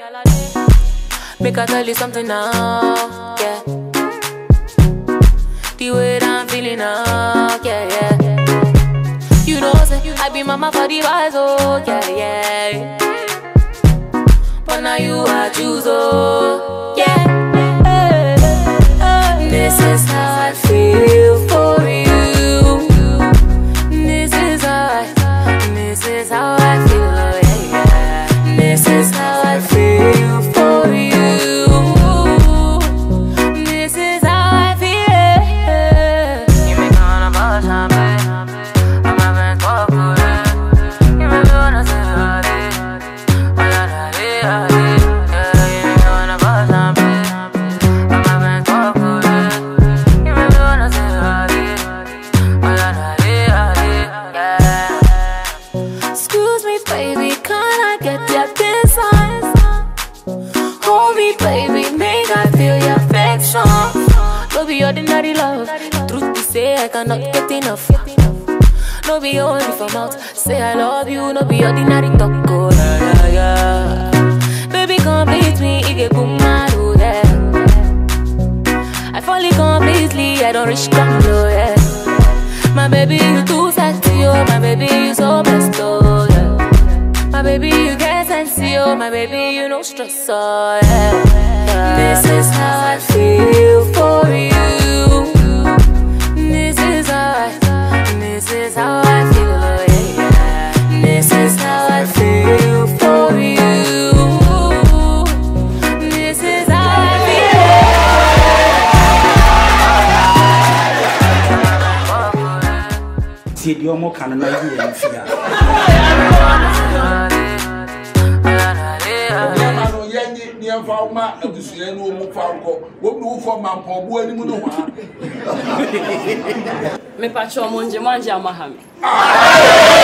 Make I tell you something now, yeah. The way that I'm feeling now, yeah, yeah. You know, say I be mama for the boys, oh, yeah, yeah. But now you I choose, oh, yeah. Hey, hey, This is how I feel for you. This is how I, this is how I feel, oh, yeah, yeah. This is how I feel for you. This is how I feel. You make me wanna bust my I'm having talk with it. You make me wanna say all day. Oh, yeah, yeah, yeah, yeah. Yeah, you make me wanna bust my I'm having talk with it. You make me wanna say all day. Oh, yeah, yeah, yeah, yeah. Excuse me, baby, can I get your business? Hold me, baby, make I feel your affection. No be ordinary love. Truth be say, I cannot get enough. No be only for mouth. Say I love you, no be ordinary talk. Oh, yeah, yeah, yeah. Baby, complete me, it get boom, oh, yeah. I fall in completely, I don't reach come low, yeah. My baby, you too sexy, oh, my baby, you so blessed, oh, yeah. My baby, you get sexy, oh, my baby, you no stress, oh, yeah. yeah. This is how I feel for you. This is how I, this is how I feel, oh, yeah, yeah. This is how I feel for you. This is how I feel. tie deɛ ɔmo ka no na yi yɛ mfia nneɛma no yɛnye nneɛmfa wo ma abusua no ɔmu fa nkɔ wɔm ne wofɔ ma mpɔboa anim no hɔ a mepakyɛ ɔmo ngye mo angye ama ha me